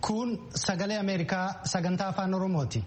Kun sagalee Ameerikaa sagantaa afaan Oromooti.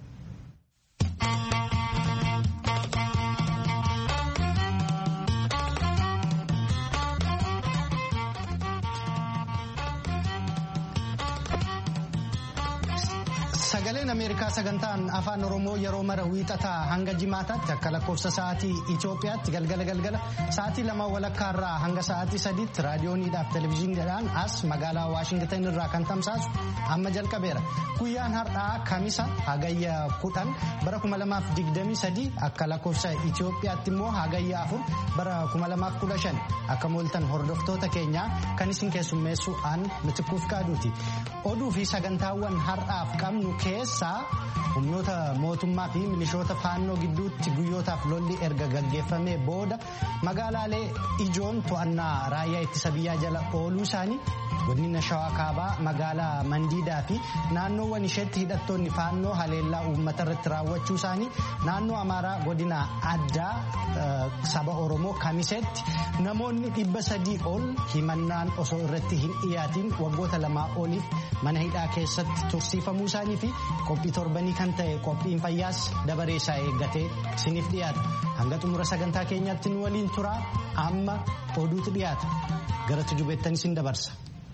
Sagaleen Ameerikaa sagantaan afaan Oromoo yeroo mara wiixataa hanga jimaataatti akka lakkoofsa sa'aatii Itoophiyaatti galgala galgala sa'aatii lama walakkaarraa hanga sa'aatii sadiitti raadiyooniidhaaf televezyiiniidhaan as magaalaa Waashingitan irraa kan tamsaasu amma jalqabeera. Guyyaan har'aa Kamisa hagayya kudhan bara kuma lamaaf digdamii sadii akka lakkoofsa Itoophiyaatti immoo hagayya afur bara kuma lamaaf kudha shan akka mooltan hordoftoota keenyaa kan isin keessummeessu aan mitikuuf qaaduuti. Oduu fi sagantaawwan har'aaf qabnu keessaa humnoota mootummaa fi milishoota faannoo gidduutti guyyootaaf lolli erga gaggeeffamee booda magaalaalee ijoon to'annaa raayyaa ittisa biyyaa jala ooluu isaanii godina shawaa kaabaa magaalaa mandiidaa fi naannoowwan isheetti hidhattoonni faannoo haleellaa uummata irratti raawwachuu isaanii naannoo amaaraa godina addaa saba oromoo kamiseetti namoonni dhibba sadii ol himannaan osoo irratti hin dhiyaatiin waggoota lamaa oliif mana hidhaa keessatti tursiifamuu isaanii fi qophii torbanii kan ta'e qophiin fayyaas dabaree isaa eeggatee isiniif dhiyaata hanga xumura sagantaa keenyaatti nu waliin turaa amma oduutu dhiyaata gara tujubeettan isin dabarsa.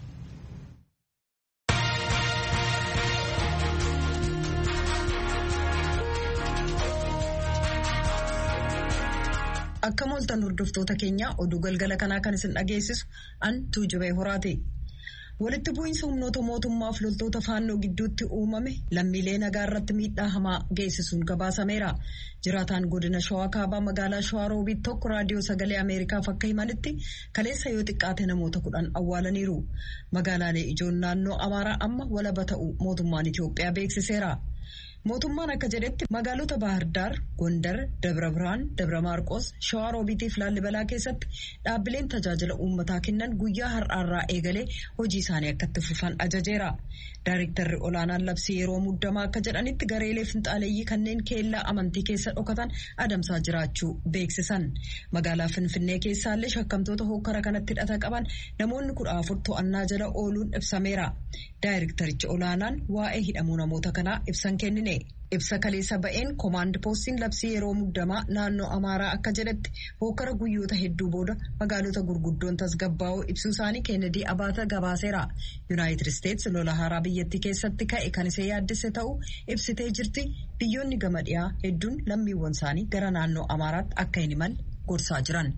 Akka mooltan hordoftoota keenya oduu galgala kanaa kan isin dhageessisu an tuujubee horaati. Walitti bu'iinsa humnoota mootummaaf loltoota faannoo gidduutti uumame lammiilee nagaa irratti miidhaa hamaa geessisuun gabaasameera. Jiraataan godina shawaa kaabaa magaalaa shawaa roobiit tokko raadiyoo sagalee Ameerikaaf akka himanitti kaleessa yoo xiqqaate namoota kudhan awwaalaniiru. Magaalaalee ijoon naannoo Amaaraa amma walaba ta'u mootummaan Itoophiyaa beeksiseera. Mootummaan akka jedhetti magaalota Baahirdaar, Gondar, Dabra Birhaan, Dabra Maarqos, Shawaa Roobiitiif Laallibalaa keessatti dhaabbileen tajaajila uummataa kennan guyyaa har'aarraa eegalee hojii isaanii akka itti fufan ajajeera. Daayiriktarri olaanaan labsii yeroo muddamaa akka jedhanitti gareelee finxaaleeyyii kanneen keellaa amantii keessa dhokatan adamsaa jiraachuu beeksisan. Magaalaa Finfinnee keessaallee shakkamtoota hokkara kanatti hidhata qaban namoonni kudha afur to'annaa jala ooluun ibsameera. Daayiriktarichi olaanaan waa'ee hidhamuu namoota kanaa ibsan kennine. Ibsa kaleessa ba'een koomaand poostiin labsii yeroo muddamaa naannoo Amaaraa akka jedhetti hokkara guyyoota hedduu booda magaalota gurguddoon tasgabbaa'oo ibsuu isaanii Keenedii Abaata gabaaseera. Yuunaayitid Isteetsi lola haaraa biyyattii keessatti ka'e kan isee yaaddise ta'uu ibsitee jirti. Biyyoonni gama dhiyaa hedduun lammiiwwan isaanii gara naannoo Amaaraatti akka hin imalle gorsaa jiran.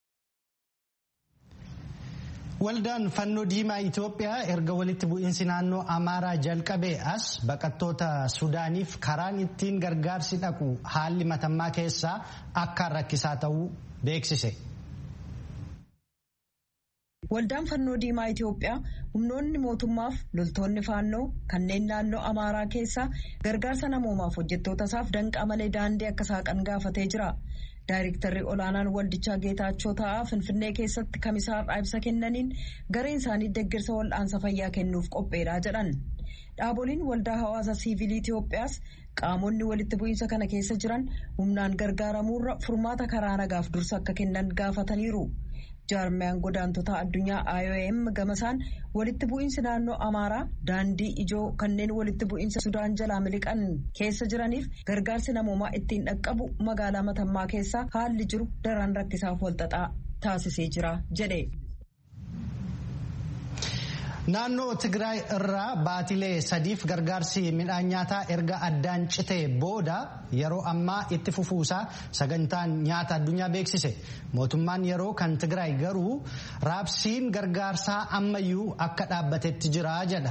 Waldaan fannoo diimaa Itoophiyaa erga walitti bu'iinsi naannoo Amaaraa jalqabee as baqattoota Sudaaniif karaan ittiin gargaarsi dhaqu haalli matammaa keessaa akka rakkisaa ta'uu beeksise. Waldaan fannoo diimaa Itoophiyaa humnoonni mootummaaf loltoonni faannoo kanneen naannoo Amaaraa keessaa gargaarsa namoomaaf hojjettoota isaaf danqaa malee daandii akka saaqan gaafatee jira. Daayiriktarri olaanaan waldichaa Geetaachoo Ta'aa Finfinnee keessatti kamisaarraa ibsa kennaniin gareen isaanii deeggarsa wal'aansa fayyaa kennuuf qopheedha jedhan. Dhaaboliin waldaa hawaasa siivilii Itoophiyaas qaamonni walitti bu'iinsa kana keessa jiran humnaan gargaaramuurra furmaata karaa nagaaf dursa akka kennan gaafataniiru. jaarmiyaan godaantota addunyaa IOM gamasaan walitti bu'iinsi naannoo Amaaraa daandii ijoo kanneen walitti bu'iinsa Sudaan jalaa miliqan keessa jiraniif gargaarsi namoomaa ittiin dhaqqabu magaalaa Matammaa keessaa haalli jiru daran rakkisaaf walxaxaa taasisee jira jedhe. Naannoo Tigraay irraa baatilee sadiif gargaarsi midhaan nyaataa erga addaan citee booda yeroo ammaa itti fufuusaa sagantaan nyaata addunyaa beeksise. Mootummaan yeroo kan Tigraay garuu raabsiin gargaarsaa ammayyuu akka dhaabbatetti jira jedha.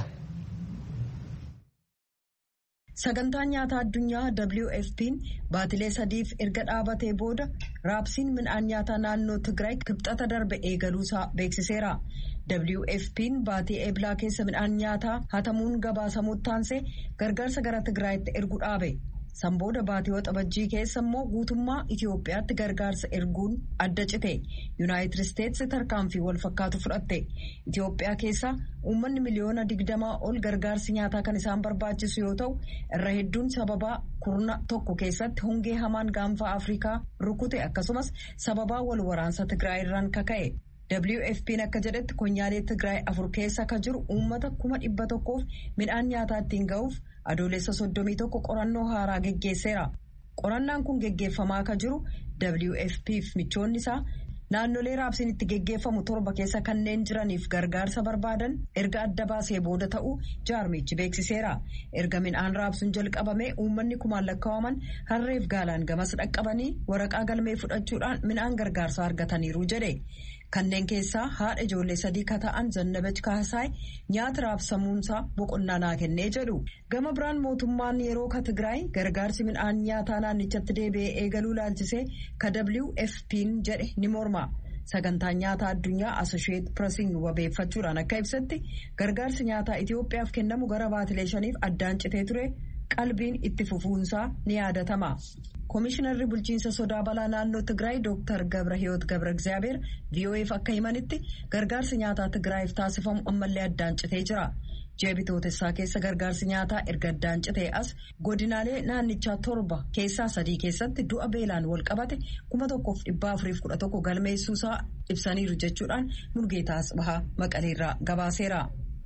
Sagantaan nyaataa addunyaa WFP'n baatilee sadiif erga dhaabatee booda raabsiin midhaan nyaataa naannoo Tigraay kibxata darbe eegaluusaa beeksiseera. WFP'n baatii eeblaa keessa midhaan nyaataa hatamuun gabaasamuutti taansee gargaarsa gara Tigraayitti ergu dhaabe. Sanbooda baatii waxabajjii keessa immoo guutummaa Itoophiyaatti gargaarsa erguun adda cite. Yuunaayitid Isteetsi tarkaanfii wal fakkaatu fudhatte. Itoophiyaa keessa uummanni miliyoona digdamaa ol gargaarsi nyaataa kan isaan barbaachisu yoo ta'u, irra hedduun sababaa kurna tokko keessatti hongee hamaan gaanfa Afrikaa rukute akkasumas sababaa wal waraansa Tigraay irraan kaka'e. WFP'n akka jedhetti konyaalee Tigraay afur keessa akka jiru uummata kuma dhibba tokkoof midhaan nyaataa ittiin ga'uuf adoolessa soddomii tokko qorannoo haaraa geggeesseera. Qorannaan kun geggeeffamaa akka jiru WFP'f michoonni isaa naannolee raabsiin itti geggeeffamu torba keessa kanneen jiraniif gargaarsa barbaadan erga adda baasee booda ta'uu jaarmichi beeksiseera. Erga midhaan raabsuun jalqabame uummanni kumaan lakkaa'aman harreef gaalaan gamas dhaqqabanii waraqaa galmee fudhachuudhaan midhaan gargaarsaa argataniiru jedhe. Kanneen keessaa haadha ijoollee sadii ka ta'an Zannabach Kaasaay nyaata raabsamuunsaa boqonnaa naa kennee jedhu. Gama biraan mootummaan yeroo ka Tigraay gargaarsi midhaan nyaataa naannichatti deebi'ee eegaluu laalchisee ka WFP'n jedhe ni morma. Sagantaan nyaataa addunyaa Associated Pressiin wabeeffachuudhaan akka ibsatti gargaarsi nyaataa Itoophiyaaf kennamu gara baatilee shaniif addaan citee ture qalbiin itti fufuunsaa ni yaadatama. Komishinarri bulchiinsa sodaa balaa naannoo Tigraay Dr. Gabrahiyoot Gabra Egzaabeer VOA'f akka himanitti gargaarsi nyaataa Tigraayiif taasifamu ammallee addaan citee jira. Ji'a bitootessaa keessa gargaarsi nyaataa erga addaan citee as godinaalee naannichaa torba keessaa sadii keessatti du'a beelaan wal qabate kuma tokkoof dhibba afuriif kudha tokko galmeessuusaa ibsaniiru jechuudhaan Mulgeetaa Asbahaa Maqaleerraa gabaaseera.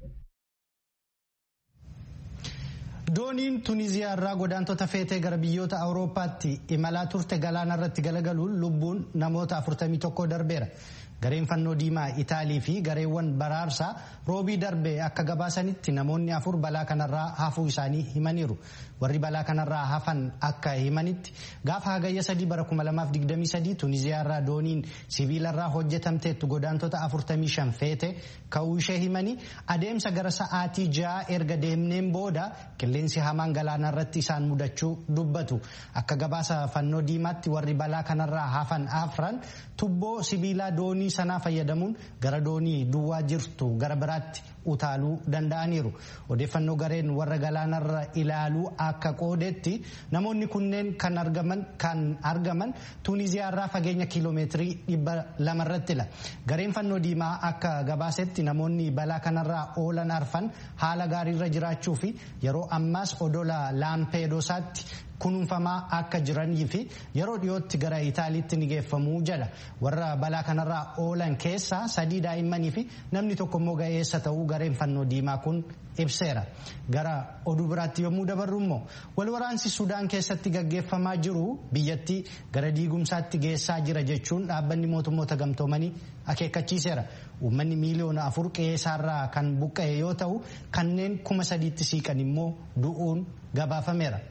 dooniin tuniziyaa irraa godaantota feetee gara biyyoota awurooppaatti imalaa turte galaana irratti galagaluun lubbuun namoota 41 darbeera gareen fannoo diimaa itaalii fi gareewwan baraarsaa roobii darbe akka gabaasanitti namoonni afur balaa kanarraa hafuu isaanii himaniiru warri balaa kanarraa hafan akka himanitti gaafa hagayya sadii bara 2023 tuniziyaa irraa dooniin sibiilarraa hojjetamteettu godaantota 45 feete ka'uu ishee himanii adeemsa gara sa'aatii ja'a erga deemneen booda qilleensi hamaan galaana irratti isaan mudachuu dubbatu akka gabaasa fannoo diimaatti warri balaa kanarraa hafan afran tubboo sibiilaa doonii sanaa fayyadamuun gara doonii duwwaa jirtu gara biraatti utaaluu danda'aniiru odeeffannoo gareen warra galaanarra ilaaluu akka qoodetti namoonni kunneen kan argaman kan argaman tuuniziyaarraa fageenya kiiloomeetirii dhibba lamarrattila gareen fannoo diimaa akka gabaasetti namoonni balaa kanarraa oolan arfan haala gaariirra jiraachuu fi yeroo ammaas odola laampeedosaatti kunuunfamaa akka jiranii fi yeroo dhiyootti gara itaaliitti ni geeffamuu jedha warra balaa kanarraa oolan keessaa sadii daa'immanii fi namni tokko immoo ga'eessa ta'uu gareen fannoo diimaa kun ibseera gara oduu biraatti yommuu dabarru immoo walwaraansi sudaan keessatti gaggeeffamaa jiru biyyattii gara diigumsaatti geessaa jira jechuun dhaabbanni mootummoota gamtoomanii akeekkachiiseera uummanni miiliyoona afur qe'eessaarraa kan buqqa'e yoo ta'u kanneen kuma sadiitti siiqan immoo du'uun gabaafameera.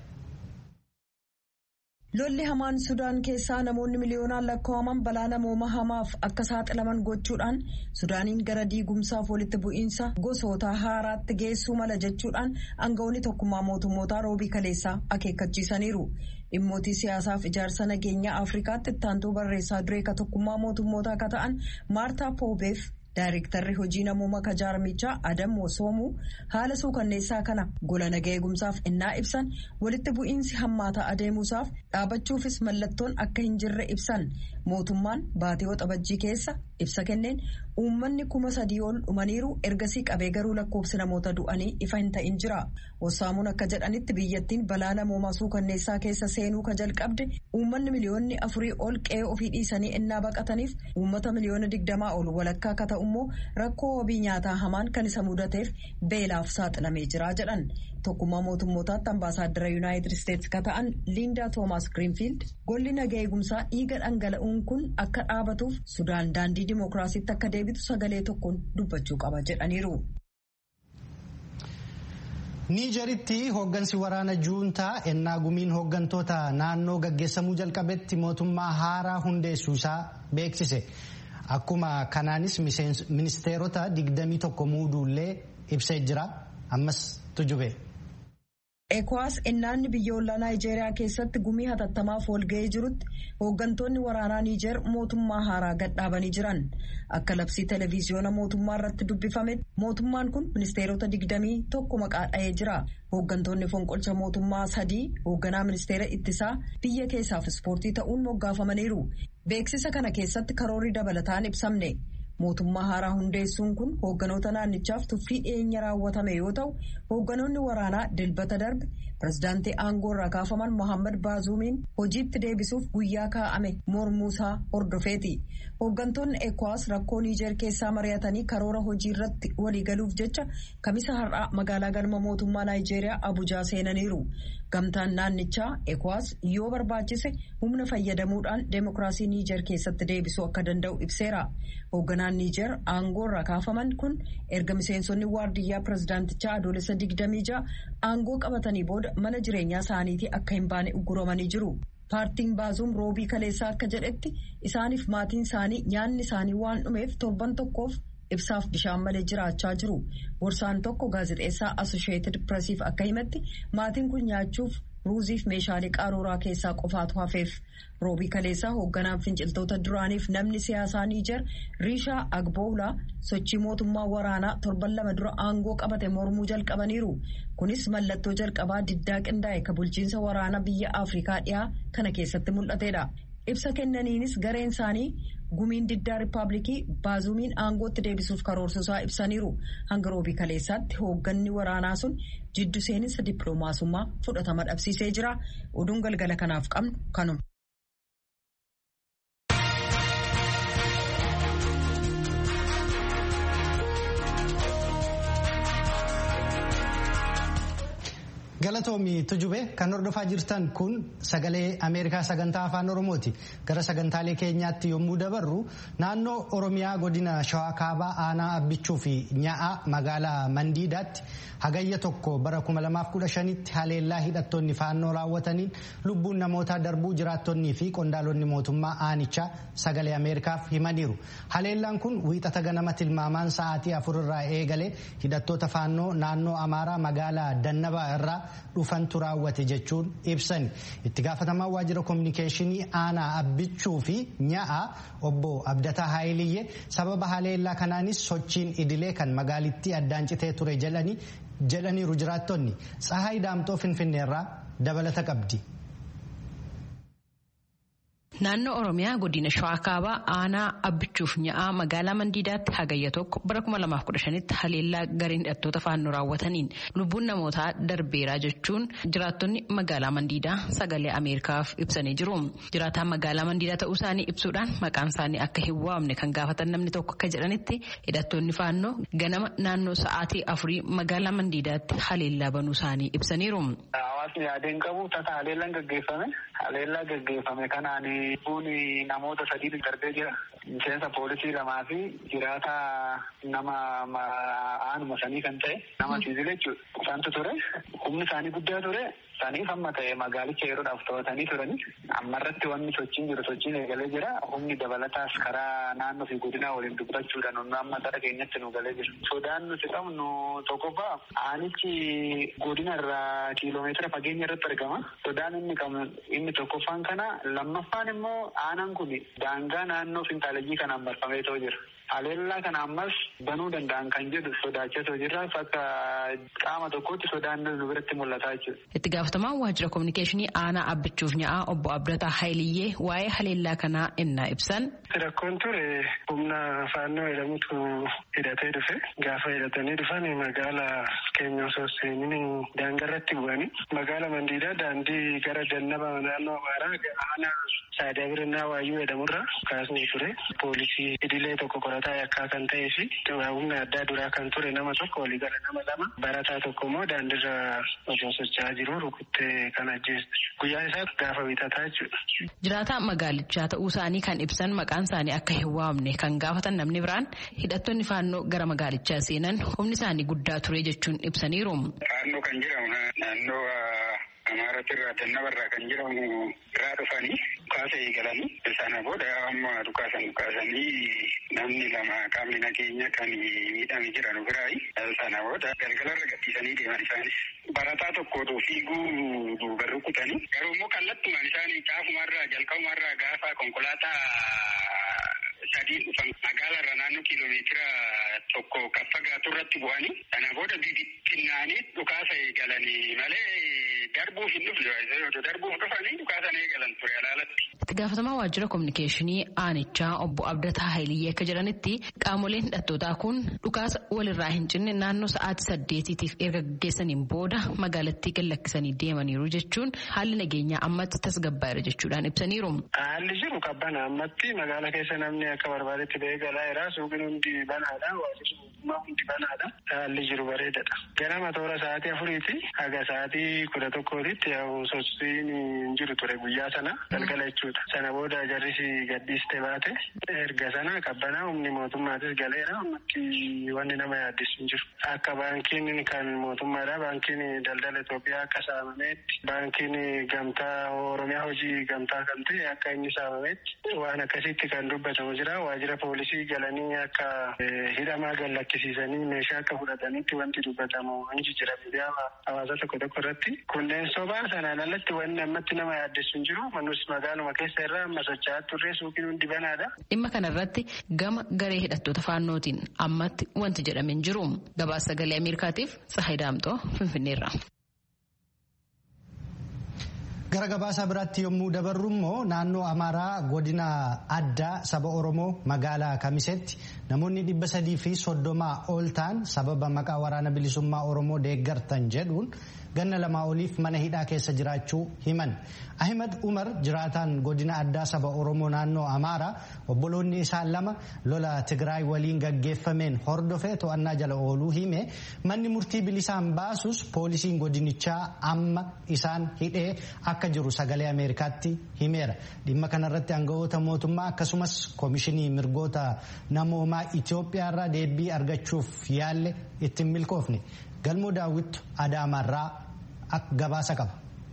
Lolli hamaan Sudaan keessaa namoonni miliyoonaan lakkaa'aman balaa namooma hamaaf akka saaxilaman gochuudhaan Sudaaniin gara diigumsaaf walitti bu'iinsa gosoota haaraatti geessuu mala jechuudhaan aangawoonni tokkummaa mootummootaa roobii kaleessaa akeekkachiisaniiru. Dhimmootii siyaasaaf ijaarsa nageenyaa Afrikaatti ittaantuu barreessaa duree ka tokkummaa mootummootaa akka ta'an Maartaa Poobeef Daayirektarri hojii namooma kajaarmichaa Adam Soomuu haala suukanneessaa kana gola nagaa eegumsaaf innaa ibsan walitti bu'iinsi hammaataa adeemuusaaf dhaabachuufis mallattoon akka hin jirre ibsan mootummaan baatii waxabajjii keessa ibsa kenneen uummanni kuma sadii ol dhumaniiru ergasii qabee garuu lakkoofsi namoota du'anii ifa hin ta'in jira. Wassaamuun akka jedhanitti biyyattiin balaa namoomaa suukanneessaa keessa seenuu ka jalqabde uummanni miliyoonni afurii ol qe'ee ofii dhiisanii innaa baqataniif uummata miliyoona digdamaa ol walakkaa akka ta'u immoo rakkoo wabii nyaataa hamaan kan isa mudateef beelaaf saaxilamee jira jedhan. Tokkummaa mootummootaatti ambaasaaddara yuunaayitid isteetsi ka ta'an Liindaa Toomaas Giriinfiild golli nagaa eegumsaa dhiiga dhangala'uun kun akka dhaabatuuf Sudaan daandii dimookiraasiitti akka deebitu sagalee tokkoon dubbachuu qaba jedhaniiru. niijeritti hooggansi waraana juuntaa ennaa gumiin hooggantoota naannoo gaggeessamuu jalqabetti mootummaa haaraa hundeessuu isaa beeksise akkuma kanaanis ministeerota 21 muuduullee ibsee jira ammas tujube. Ekwaas innaanni biyyoolaa Naayijeeriyaa keessatti gumii hatattamaaf walga'ee jirutti hooggantoonni waraanaa Niijer mootummaa haaraa gadhaabanii jiran. Akka labsii televiziyoona mootummaa irratti dubbifametti mootummaan kun ministeerota digdamii tokko maqaa dha'ee jira. Hooggantoonni fonqolcha mootummaa sadii hoogganaa ministeera ittisaa biyya keessaaf ispoortii ta'uun moggaafamaniiru. Beeksisa kana keessatti karoorri dabalataan ibsamne. Mootummaa haaraa hundeessuun kun hoogganoota naannichaaf tuffii dhiyeenya raawwatame yoo ta'u hoogganoonni waraanaa dilbata darbe pirezidaantii aangoo irraa kaafaman Mohaammed Baazuumiin hojiitti deebisuuf guyyaa kaa'ame mormuusaa hordofeeti. Hooggantoonni ECOWAS rakkoo Niijer keessaa mari'atanii karoora hojii irratti waliigaluuf jecha kamisa har'aa magaalaa galma mootummaa Naayijeeriyaa Abujaa seenaniiru. Gamtaan naannichaa ECOWAS yoo barbaachise humna fayyadamuudhaan deemokiraasii Niijer keessatti deebisuu akka danda'u ibseera. Hoogganaan Niijer aangoo irraa kaafaman kun erga miseensonni waardiyyaa pirezidaantichaa adoolessa 26 aangoo qabatanii booda mana jireenyaa isaaniitii akka hin baane uguramanii jiru. Paartiin Baazuum roobii kaleessaa akka jedhetti isaaniif maatiin isaanii nyaanni isaanii waan dhumeef torban tokkoof ibsaaf bishaan malee jiraachaa jiru. Gorsaan tokko gaazexeessaa Associated Pressiif akka himetti maatiin kun nyaachuuf ruuziif meeshaalee qaruuraa keessaa qofaatu hafeef. Roobii kaleessaa hoogganaan finciltoota duraaniif namni siyaasaa Niijer Riishaa Agboolaa sochii mootummaa waraanaa torban lama dura aangoo qabate mormuu jalqabaniiru. Kunis mallattoo jalqabaa diddaa qindaa'e ka bulchiinsa waraanaa biyya Afrikaa dhiyaa kana keessatti mul'atedha. Ibsa kennaniinis gareen isaanii gumiin diddaa riippaabilikii baazuumiin aangootti deebisuuf karoorsuusaa ibsaniiru. Hanga roobii kaleessaatti hoogganni waraanaa sun jiddu seeninsa dippiloomaasummaa fudhatama dhabsiisee jira. Oduun galgala kanaaf qabnu kanuma. Galatoomi Tujube kan hordofaa jirtan kun sagalee Ameerikaa sagantaa afaan Oromooti. Gara sagantaalee keenyaatti yommuu dabarru naannoo Oromiyaa godina Shawaa Kaabaa aanaa abbichuu fi nya'a magaalaa Mandiidaatti hagayya tokko bara 2015tti haleellaa hidhattoonni faannoo raawwataniin lubbuun namootaa darbuu jiraattonnii fi qondaalonni mootummaa aanichaa sagalee Ameerikaaf himaniiru. Haleellaan kun wiixata ganama tilmaamaan sa'aatii afurirraa eegalee hidhattoota faannoo naannoo Amaaraa magaalaa Dannabaa irraa dhufantu raawwate jechuun ibsani itti gaafatamaan waajjira koominikeeshinii aanaa abbichuu fi nya'a obbo abdataa haayiliyyee sababa haleellaa kanaanis sochiin idilee kan magaalittii addaan citee ture jedhaniiru jiraattonni tsahaay daamxoo finfinneerraa dabalata qabdi. Naannoo Oromiyaa godina Shawaa Kaabaa aanaa abbichuuf nya'aa magaalaa Mandiidaatti hagayya tokko bara 2015tti haleellaa gareen hidhattoota faannoo raawwataniin lubbuun namootaa darbeeraa jechuun jiraattonni magaalaa Mandiidaa sagalee Ameerikaaf ibsanii jiru. Jiraataan magaalaa Mandiidaa ta'uu isaanii ibsuudhaan maqaan isaanii akka hin waamne kan gaafatan namni tokko akka jedhanitti hidhattoonni faannoo ganama naannoo sa'aatii afurii magaalaa Mandiidaatti haleellaa banuu isaanii ibsaniiru. Hawaasni yaadeen qabu tasa haleellaan gaggeeffame haleellaa gaggeeffame kanaan lubbuun namoota sadii darbee jira. Miseensa poolisii lamaa fi jiraata nama aanuma sanii kan ta'e nama siviila jechuudha. Isaantu ture. Humni isaanii guddaa ture. Saniif amma ta'e magaalicha yeroodhaaf to'atanii turani. Ammarratti wanni sochiin jiru sochiin eegalee jira. Humni dabalataas karaa naannoo fi godinaa waliin dubbachuudhaan nu amma gara keenyatti nu galee jira. Sodaan nuti qabnu tokkoffaa aanichi godina irraa kiiloomeetira fageenya irratti argama. Sodaan inni qabnu inni tokkoffaan kana lammaffaan immoo aanaan kun daangaa naannoo fintaaleejii kanaan marfamee ta'u jira. Haleellaa kana ammas banuu danda'an kan jedhu sodaachaa jirra. Akka qaama tokkotti sodaan nu biratti mul'ataa jechuudha. Itti gaafatamaan waajjira koominikeeshinii aanaa abbichuuf nya'aa obbo Abdataa Haayiliyyee waa'ee haleellaa kanaa innaa ibsan. Rakkoon ture humna faannoo jedhamutu hidhatee dhufe. Gaafa hidhatanii dhufan magaalaa keenya osoo seenin daangarratti bu'anii magaala Mandiidaa daandii gara Dannaba naannoo Amaaraa aanaa Saadaa Birannaa Waayyuu jedhamurra kaasnee ture. Poolisii idilee tokko qorataa yakkaa kan ta'ee fi humna addaa duraa kan ture nama tokko walii gala nama lama barataa tokko immoo daandirra osoo socho'aa jiru rukuttee kan ajjeeste. Guyyaan isaa gaafa wiixataa jechuudha. Jiraataa magaalichaa ta'uu isaanii kan ibsan maqaan isaanii akka hin waamne kan gaafatan namni biraan hidhattoonni faannoo gara magaalichaa seenan humni isaanii guddaa ture jechuun ibsaniiru. Faannoo kan jedhamu naannoo Amaaratti irraa Dannabarraa kan jedhamu irraa dhufanii dhukaasa eegalanii sana booda amma dhukaasan dhukaasanii namni lama qaamni nageenya kan miidhame jiran biraayi sana booda galgalarra gadhiisanii deeman isaanis barataa tokkootu fiiguu duuba rukutanii garuu immoo kallattumaan isaanii caafumarraa jalqabumarraa gaafa konkolaataa sadii dhufan magaalarra naannoo kiiloomeetira tokko kan fagaatu irratti bu'anii sana booda bibittinnaanii dhukaasa eegalanii malee darbuuf hin dhufne darbuuf dhufanii dhukaasa eegalan ture alaalatti. Itti gaafatamaa waajjira kominikeeshinii aanichaa obbo Abdataa Haayiliyyee akka jedhanitti qaamoleen hidhattootaa kun dhukaasa walirraa hin cinne naannoo sa'aatii saddeetiitiif erga gaggeessaniin booda magaalattii gallakkisanii deemaniiru jechuun haalli nageenyaa ammatti tasgabbaa'eera jechuudhaan ibsaniiru. Haalli jiru qabbana ammatti magaala keessa namni akka barbaadetti ba'ee galaa jira suuqiin hundi banaadha waajjirri mootummaa hundi banaadha haalli jiru bareedadha. Ganama toora sa'aatii afuriiti haga sa'aatii kudha tokkootitti sochiin hin jiru ture guyyaa sana galgala jechuudha. Sana booda jarrisi gaddiste baate erga sana qabbanaa humni mootummaatis galeera ammatti wanni nama yaaddisu hin jiru. Akka baankiin kan mootummaadha baankiin daldala Itoophiyaa akka saamameetti baankiin gamtaa Oromiyaa hojii gamtaa kan ta'e akka inni saamameetti waan akkasitti kan dubbatamu jira waajjira poolisii galanii akka hidhamaa gallakkisiisanii meeshaa akka fudhatanitti wanti dubbatamu hin jijjiira miidiyaa hawaasa tokko tokko irratti kunneen sobaa sanaan alatti wanni ammatti nama yaaddisu hin jiru manus magaaluma keessa irraa amma socho'aa turre suuqiin hundi banaadha. Dhimma kanarratti gama garee hidhattoota faannootiin ammatti wanti jedhame hin jiru. Gabaasa sagalee Ameerikaatiif Tsahayi Daamxoo Finfinneerra. Gara gabaasa biraatti yommuu dabarru immoo naannoo Amaaraa godina addaa saba Oromoo magaalaa Kamisetti namoonni dhibba sadii fi soddomaa ol ta'an sababa maqaa waraana bilisummaa Oromoo deeggartan jedhuun ganna lamaa oliif mana hidhaa keessa jiraachuu himan. Ahimad Umar jiraataan godina addaa saba Oromoo naannoo Amaaraa obboloonni isaan lama lola Tigraay waliin gaggeeffameen hordofee to'annaa jala ooluu hime manni murtii bilisaan baasus poolisiin godinichaa amma isaan hidhee akka jiru sagalee Ameerikaatti himeera. Dhimma kanarratti aangawoota mootummaa akkasumas koomishinii mirgoota namoomaa Itoophiyaarraa deebii argachuuf yaalle ittiin milkoofne. Galmoo daawwittu Adaamaarraa gabaasa qaba.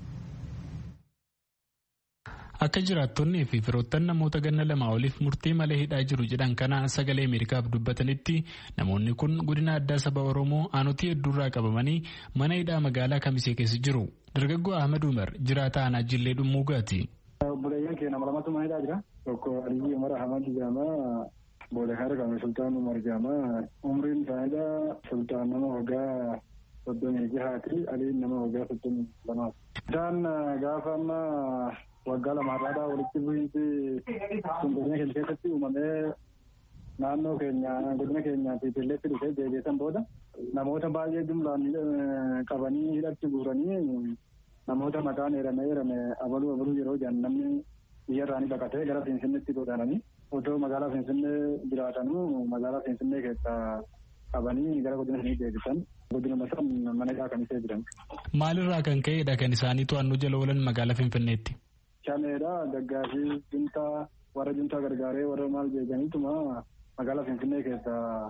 Akka jiraattonnii fi firoottan namoota ganna lamaa oliif murtii malee hidhaa jiru jedhan kana sagalee Ameerikaaf dubbatanitti namoonni kun godina addaa saba Oromoo aanotii hedduurraa qabamanii mana hidhaa magaalaa Kamisee keessa jiru. Dargaggoo Ahmed Umar jiraataa aanaa Jillee Dhummuugaati. Obboleeyyan keenya nama lamatu mana hidhaa jira. Tokko Aliyyi Umar Ahmad jedhama. Booda kan argamu Sultaan Umar jedhama. Umriin isaaniidha Sultaan nama waggaa soddomii jahaati. Aliin nama waggaa soddomii lamaati. Isaan gaafa amma waggaa lamaarraadhaa walitti bu'iinsi sun godina keenya keessatti uumamee naannoo keenya godina keenyaa fi Illeetti dhufee deebiisan booda namoota baay'ee jumlaan qabanii hidhatti guuranii namoota maqaan eerame eerame abaluu abaluu yeroo jedhan namni biyyarraanii baqatee gara Finfinneetti godaananii otoo magaalaa Finfinnee jiraatanuu magaalaa Finfinnee keessaa qabanii gara godina sanii deebisan godinuma san mana hidhaa kamisee jiran. Maalirraa kan ka'edha kan isaanii to'annoo jala oolan magaalaa Finfinneetti? Shameedha daggaafii juntaa warra juntaa gargaaree warra maal jeeganiituma magaalaa Finfinnee keessaa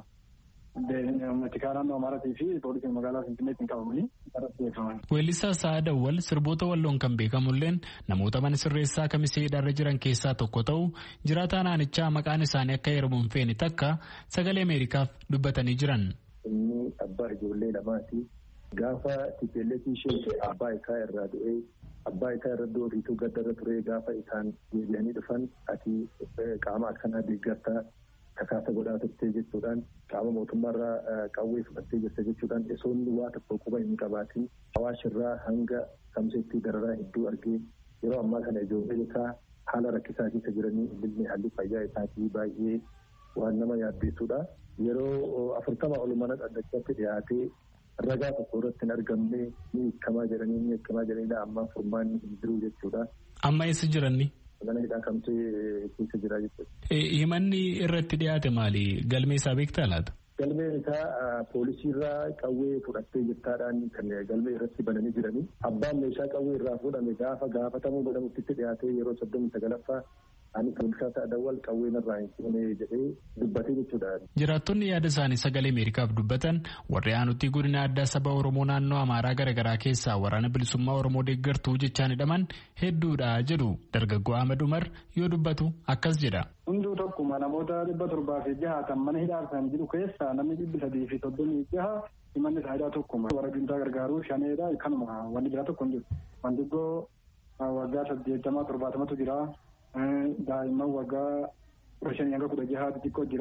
tikaa naannoo Amaaratii fi poolisiin magaalaa Finfinneetti qabamanii irratti beekaman. Weellisaa Sa'aadawwal sirboota walloon kan beekamulleen namoota mana sirreessaa kamisee hidhaarra jiran keessaa tokko ta'u jiraataa naannichaa maqaan isaanii akka heeramu hin feene takka sagalee Ameerikaaf dubbatanii jiran. Inni abbaa ijoollee lamaati. Gaafa tipeelleetii ishee abbaa isaa irraa du'ee abbaa isaa irra doofiitu gaddarra ture gaafa isaan deebi'anii dhufan ati qaama akkanaa deeggartaa kakaasa godhaa turtee jechuudhaan qaama mootummaarraa qawwee fudhattee jirte jechuudhaan isoonni waa tokko quba hin qabaatin hawaashirraa hanga kamseetti dararaa hedduu argee yeroo ammaa kana ijoollee isaa haala rakkisaa keessa jiranii ilmi haalli fayyaa isaatii baay'ee waan nama yaaddeessudha. Yeroo afurtama ol mana dhaddachaatti dhiyaatee ragaa tokko irratti hin argamne ni hiikamaa jedhanii ni hiikamaa jedhanidha amma furmaanni hin jiru jechuudha. Amma eessa jiranni? Mana hidhaa kamtee keessa jira jechuudha. Himanni irratti dhiyaate maali? Galmee isaa beektaa laata? Galmeen isaa poolisiirraa qawwee fudhattee jirtaadhaan kan galmee irratti bananii jiranii. Abbaan meeshaa qawwee irraa fuudhame gaafa gaafatamuu godhamutti dhiyaatee yeroo soddomii sagalaffaa ani poolisaa Sa'aadawwal qawween irraa hin fuune jedhee dubbatee jechuudha. Jiraattonni yaada isaanii sagalee Ameerikaaf dubbatan warri aanutti godina addaa saba Oromoo naannoo Amaaraa garaagaraa keessaa waraana bilisummaa Oromoo deeggartuu jechaan hidhaman hedduudha jedhu dargaggoo Ahmed Umar yoo dubbatu akkas jedha. Hunduu tokkuma namoota dhibba torbaa fi jahaatan mana hidhaa kan jiru keessaa namni dhibbi sadii fi soddomii jaha himanni faayidaa tokkuma. Warra juntaa gargaaruu shaneedha kanuma wanni biraa tokko hin jiru. Wandiggoo waggaa saddeettamaa torbaatamatu jira. daa'imman waggaa kudha shanii hanga kudha jahaatti xiqqoo jira.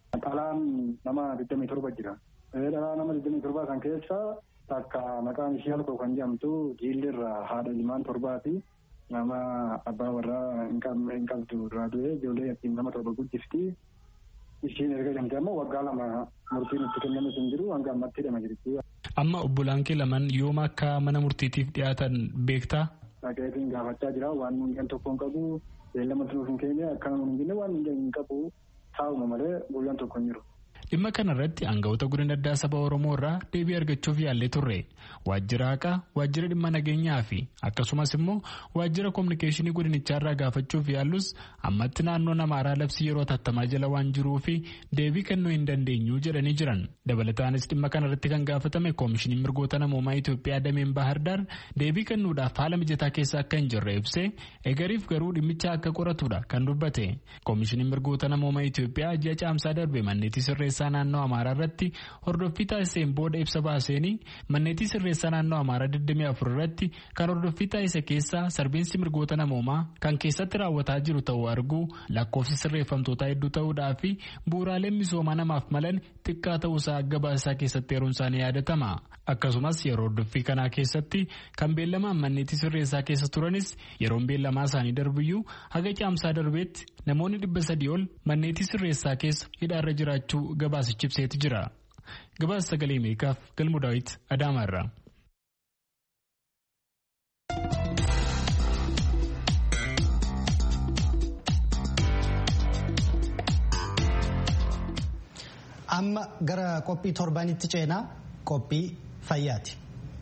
Dhalaan nama digdamii torba jira. Dhalaa nama digdamii torbaa kan keessa takka maqaan ishee halkoo kan jedhamtu jiillirraa haadha ilmaan torbaati. Nama abbaa warraa hin qabdu irraa du'e ijoollee ittiin nama torba guddifti. Ishiin erga jedhamte ammoo waggaa lama murtiin itti kenname hin jiru hanga ammatti hidhama jirti. Amma obbolaan kee lamaan yooma akka mana murtiitiif dhiyaatan beektaa? Dhaqeetiin gaafachaa jira waan hundeen tokko hin qabu beellama nuuf hin kenne akka hin jenne waan hundeen hin qabu taa'uma malee guyyaan tokko hin jiru. Dhimma kanarratti aangawoota godina addaa saba Oromoo irraa deebii argachuuf yaallee turre. Waajjira haqaa, waajjira dhimma nageenyaa fi akkasumas immoo waajjira kominikeeshinii godinichaa irraa gaafachuuf yaallus ammatti naannoon Amaaraa labsii yeroo tattamaa jala waan jiruu fi deebii kennuu hin dandeenyu jedhanii jiran. Dabalataanis dhimma kanarratti kan gaafatame koomishiniin mirgoota namoomaa Itoophiyaa dameen Bahardaar deebii kennuudhaaf haala mijataa keessa akka hin jirre ibsee egariif garuu dhimmicha akka qoratudha kan dubbate. Koomishiniin mirgoota namoomaa Itoophiyaa ji'a caamsaa darbe manneetii sirreessaa naannoo Amaaraa irratti hordoffii taasiseen booda ibsa baaseenii manneetii sirreessaa naannoo Amaaraa 24 irratti kan hordoffii taasise keessaa sarbiinsi mirgoota namoomaa kan keessatti raawwataa jiru ta'uu arguu lakkoofsi sirreeffamtootaa hedduu ta'uudhaa fi bu'uuraaleen misoomaa namaaf malan xiqqaa ta'uusaa gabaasaa keessatti heeruun isaanii yaadatama. Akkasumas yeroo hordoffii kanaa keessatti kan beellamaan manneetii sirreessaa keessa turanis yeroon beellamaa isaanii darbiyyuu haga caamsaa darbeetti namoonni dhibba sadii ol manneetii sirreessaa keessa hidhaarra jiraachuu gabaasichi ibseeti jira. Gabaasa sagalee Ameerikaaf galmu daawit Adaamaarraa. Amma gara qophii torbanitti ceenaa qophii fayyaati.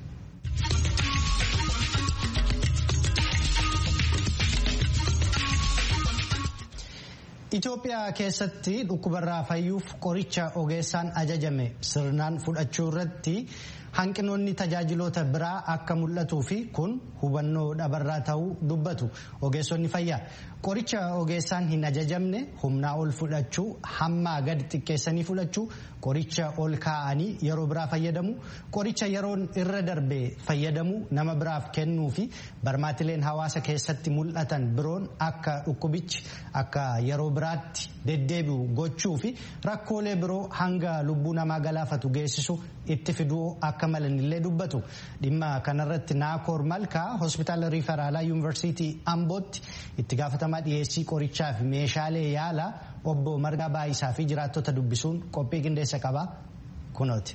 Itoophiyaa keessatti dhukkubarraa fayyuuf qoricha ogeessaan ajajame sirnaan fudhachuu irratti hanqinoonni tajaajiloota biraa akka mul'atuu fi kun hubannoo dhabarraa ta'uu dubbatu ogeessonni fayyaa. Qoricha ogeessaan hin ajajamne humnaa ol fudhachuu hammaa gadi xiqqeessanii fudhachuu qoricha ol kaa'anii yeroo biraa fayyadamu qoricha yeroon irra darbe fayyadamu nama biraaf kennuu fi barmaatileen hawaasa keessatti mul'atan biroon akka dhukkubichi akka yeroo biraatti deddeebi'u gochuu fi rakkoolee biroo hanga lubbuu namaa galaafatu geessisu itti fiduu akka malanillee dubbatu dhimma kanarratti naakoor malkaa hospitaala riiferaalaa yuunivarsiitii ambootti itti gaafatamaa dhiyeessii qorichaa fi meeshaalee yaalaa obbo margaa baayisaa fi jiraattota dubbisuun qophii qindeessa qaba kunooti.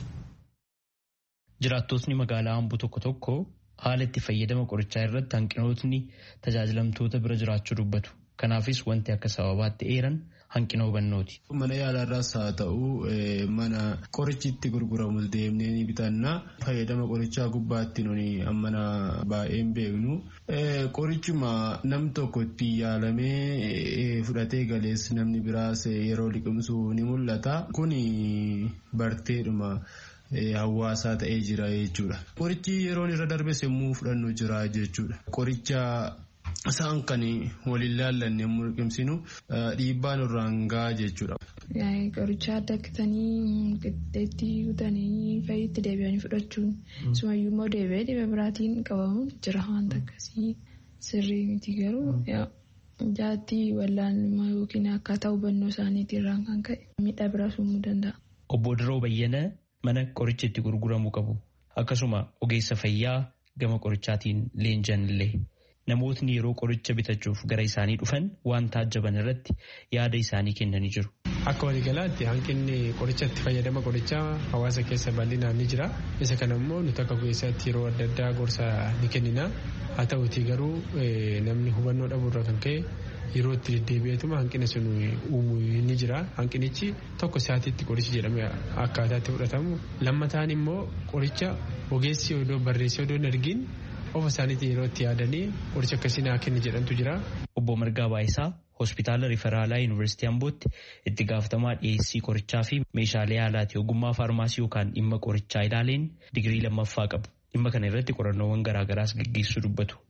Jiraattotni magaalaa amboo tokko tokko haala itti fayyadama qorichaa irratti hanqinootni tajaajilamtoota bira jiraachuu dubbatu. Kanaafis wanti akka sababaatti eeran hanqina hubannooti. Mana yaalaarraas haa ta'u mana qorichi itti gurguramus deemnee ni bitanna. Fayyadama qorichaa gubbaatti nuni ammana baay'een beeknu. Qorichuma nam tokko itti yaalamee fudhatee galees namni biraas yeroo liqimsu ni mul'ata. Kun barteedhuma. hawaasaa ta'ee jira jechuudha. Qorichi yeroon irra darbes yommuu fudhannu jira jechuudha. Qoricha isaan kan waliin laallanne yommuu liqimsinu dhiibbaa nurraan gahaa jechuudha. Qoricha adda akkatanii qixxeetti kutanii fayyitti deebi'anii fudhachuun sumayyuu immoo deebi'ee dhibee biraatiin qabamuun jira wanta akkasii sirrii miti garuu jaatti wallaalummaa yookiin akkaataa hubannoo isaaniitii irraan kan ka'e miidhaa biraas uumuu danda'a. Obbo Diroo Bayyana mana qorichi itti gurguramuu qabu akkasuma ogeessa fayyaa gama qorichaatiin leenjan illee namootni yeroo qoricha bitachuuf gara isaanii dhufan waan taajjaban irratti yaada isaanii kennanii jiru. Akka waliigalaatti hanqinni qorichatti fayyadama qorichaa hawaasa keessa bal'inaan ni jira. Isa kana immoo nuti akka ogeessaatti yeroo adda addaa gorsa ni kennina. Haa ta'utii garuu namni hubannoo dhabuurraa kan ka'e yeroo itti deddeebi'eetuma hanqina sun uumuu ni jira. Hanqinichi tokko sa'aatiitti qorichi jedhame akkaataatti fudhatamu. Lammataan immoo qoricha ogeessi odoo barreessee odoo hin argin ofa isaaniitiin yeroo itti yaadanii qoricha akkasii naa kenni jedhantu jira. Obbo Margaa Baayisaa hospitaala riferaalaa yuunivarsiitii Ambootti itti gaafatamaa dhiyeessii qorichaa fi meeshaalee yaalaati ogummaa faarmaasii yookaan dhimma qorichaa ilaaleen digirii lammaffaa qabu. Dhimma kana irratti qorannoowwan garaagaraas gaggeessuu dubbatu.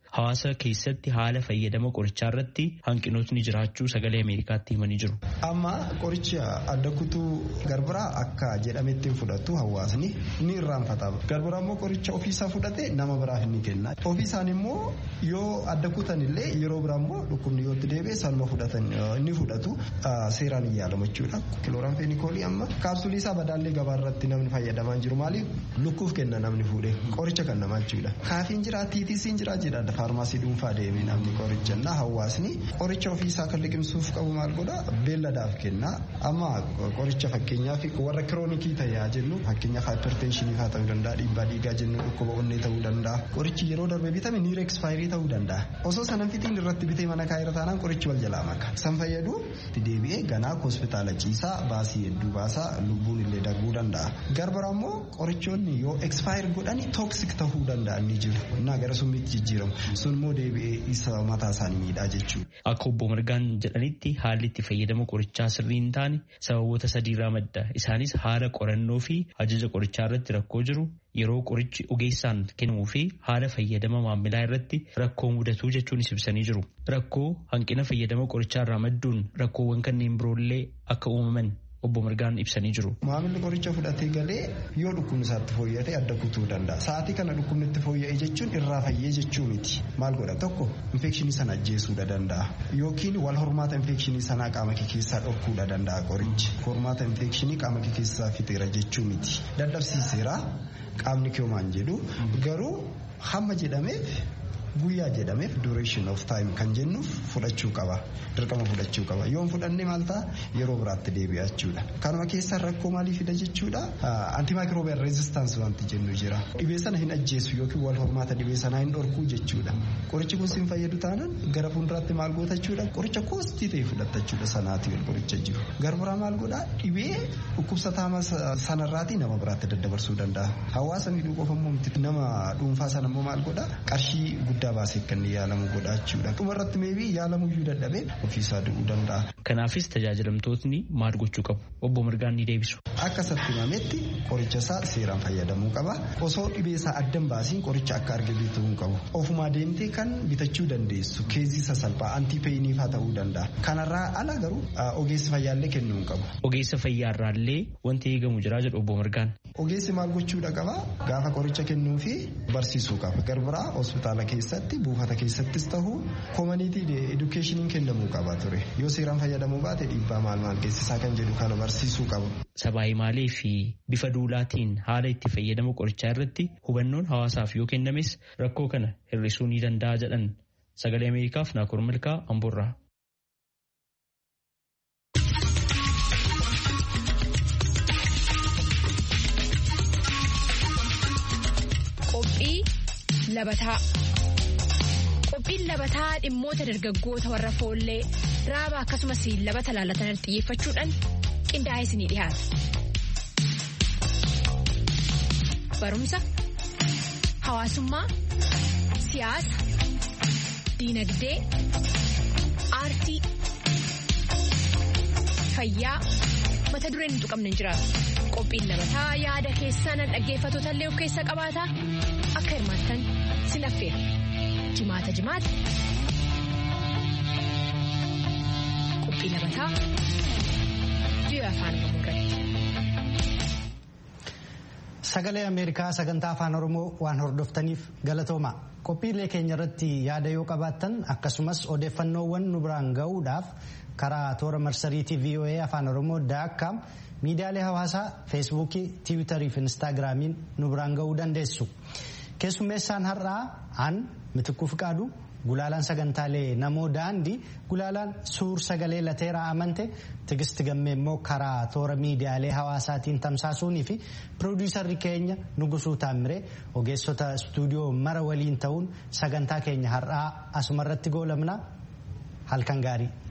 hawaasa keessatti haala fayyadama qorichaa irratti hanqinootni jiraachuu sagalee Ameerikaatti himanii jiru. Amma qoricha adda kutuu garbiraa akka jedhametti fudhatu hawaasni ni irraanfata. Garbiraa immoo qoricha ofiisaa fudhate nama biraaf ni kenna. Ofiisaan immoo yoo adda kutan illee yeroo biraa immoo dhukkubni yoo itti deebi'e salma fudhatan ni fudhatu seeraan hin yaalamu jechuudha. Kilooraan feenikoolii amma kaapsulii isaa badaallee gabaa irratti namni fayyadamaa jiru maaliif lukkuuf kenna namni fuudhee qoricha kan namaa jechuudha. Kaafiin jira tiitisiin jira jedha faarmaasii dhuunfaa deemee namni qoricha na hawaasni qoricha ofiisaa kan liqimsuuf qabu maal godha beelladaaf kenna amma qoricha fakkeenyaaf warra kiroonikii ta'ee jennu fakkeenyaaf haayiperteenshinii faa ta'uu danda'a dhiibbaa dhiigaa jennu dhukkuba onnee ta'uu danda'a qorichi yeroo darbe bitame niir ekspaayirii ta'uu danda'a osoo sanan fitiin irratti bitee mana kaayira taanaan qorichi wal jalaa maka san fayyadu deebi'ee ganaa hospitaala ciisaa baasii hedduu baasaa lubbuun illee darbuu danda'a garbara immoo qorichoonni yoo ekspaayir godhani tooksik ta'uu danda'an ni jiru innaa gara summiitti jijjiiramu sun immoo deebi'ee isa mataa isaanii miidhaa jechuudha. Akka obbo Margaan jedhanitti haalli itti fayyadama qorichaa sirrii hin taane sababoota sadiirraa madda isaanis haala qorannoo fi ajaja qorichaa irratti rakkoo jiru yeroo qorichi ogeessaan kennamuu fi haala fayyadama maamilaa irratti rakkoo mudatuu jechuunis ibsanii jiru. Rakkoo hanqina fayyadama qorichaa irraa madduun rakkoowwan kanneen biroollee akka uumaman obbo Margaan ibsanii jiru. Maamilli qoricha fudhatee galee yoo dhukkubni isaatti fooyyate adda kutuu danda'a. Sa'aatii kana dhukkubni itti fooyya'e jechuun irraa fayyee jechuu miti. Maal godha tokko infekshinii sana ajjeesuu danda'a. Yookiin wal hormaata infekshinii sanaa qaama kee keessaa dhorkuu danda'a qorichi. Hormaata infekshinii qaama kee keessaa fixeera jechuu miti. Dadhabsiiseera qaamni kee homaan jedhu garuu hamma jedhameef guyyaa jedhameef duration of time kan jennuuf fudhachuu qaba dirqama fudhachuu qaba yoo fudhanne maal ta'a yeroo biraatti deebi'a jechuudha kanuma keessaa rakkoo maalii fida jechuudha antimicrobial resistance wanti jennu jira dhibee sana hin ajjeesu yookiin wal hormaata dhibee sanaa hin dhorkuu jechuudha qorichi kun sin fayyadu taanaan gara fuulduraatti maal goota jechuudha qoricha koostii ta'e fudhatta jechuudha sanaatii ol qoricha jiru garbiraa maal godhaa dhibee dhukkubsataama sanarraatii nama biraatti daddabarsuu danda'a hawaasa miidhuu qofa immoo nama dhuunfaa sana immoo maal godhaa qarshii guddaa baasee kan yaalamu godhaachuudha. Dhumarratti meebii yaalamuyyuu dadhabee ofiisaa du'uu danda'a. Kanaafis tajaajilamtootni maal gochuu qabu? Obbo Mirgaan ni deebisu. Akka isatti himametti qoricha isaa seeraan fayyadamuu qaba. Osoo dhibee isaa addan baasiin qoricha akka arge bituu qabu. Ofumaa deemtee kan bitachuu dandeessu keezii sasalphaa antiipeyiniifaa ta'uu danda'a. Kanarraa ala garuu ogeessi fayyaallee kennuu qabu. Ogeessa fayyaarraallee wanti eegamu jira jedhu obbo Mirgaan. Ogeessi maal gochuudha qaba? Gaafa qoricha kennuu fi barsiisuu qaba. Garbiraa hospitaala keessatti buufata keessattis ta'u koomaniitii edukeeshiniin kennamuu qaba ture. Yoo seeraan fayyadamuu baate dhiibbaa maal maal geessisaa kan jedhu kana barsiisuu qaba. Sabaayimaalee fi bifa duulaatiin haala itti fayyadama qorichaa irratti hubannoon hawaasaaf yoo kennames rakkoo kana hir'isuu ni danda'a jedhan sagalee Ameerikaaf Naakoor Milkaa Amboorraa. Qophii labataa. Qophiin labataa dhimmoota dargaggoota warra foollee raaba akkasumas labata laalatan xiyyeeffachuudhaan qindaa'ee isinii dhiyaata. Barumsa, hawaasummaa, siyaasa, diinagdee, aartii, fayyaa mata dureen hin tuqamne hin jiraatu. Qophiin labataa yaada keessaan dhaggeeffattoota illee of keessa qabaata akka hirmaattan sin affeera. Jimaata jimaata. Qophii labataa biyya afaan Oromoo irratti. Sagalee Ameerikaa sagantaa afaan Oromoo waan hordoftaniif galatooma. Qophiilee keenya irratti yaada yoo qabaattan akkasumas odeeffannoowwan nu biraan ga'uudhaaf karaa toora marsariitii VOA afaan Oromoo daakkaam miidiyaalee hawaasaa feesbuukii tiwiitarii fi instaagiraamiin nu biraan ga'uu dandeessu. Keessummeessaan har'aa aan mitikuu fiqaadu gulaalaan sagantaalee namoo daandii gulaalaan suur sagalee lateeraa amante tigisti gammee immoo karaa toora miidiyaalee hawaasaatiin tamsaasuunii fi piroodiisarri keenya nugusuu taamiree ogeessota istuudiyoo mara waliin ta'uun sagantaa keenya har'aa asumarratti goolabna halkan gaarii.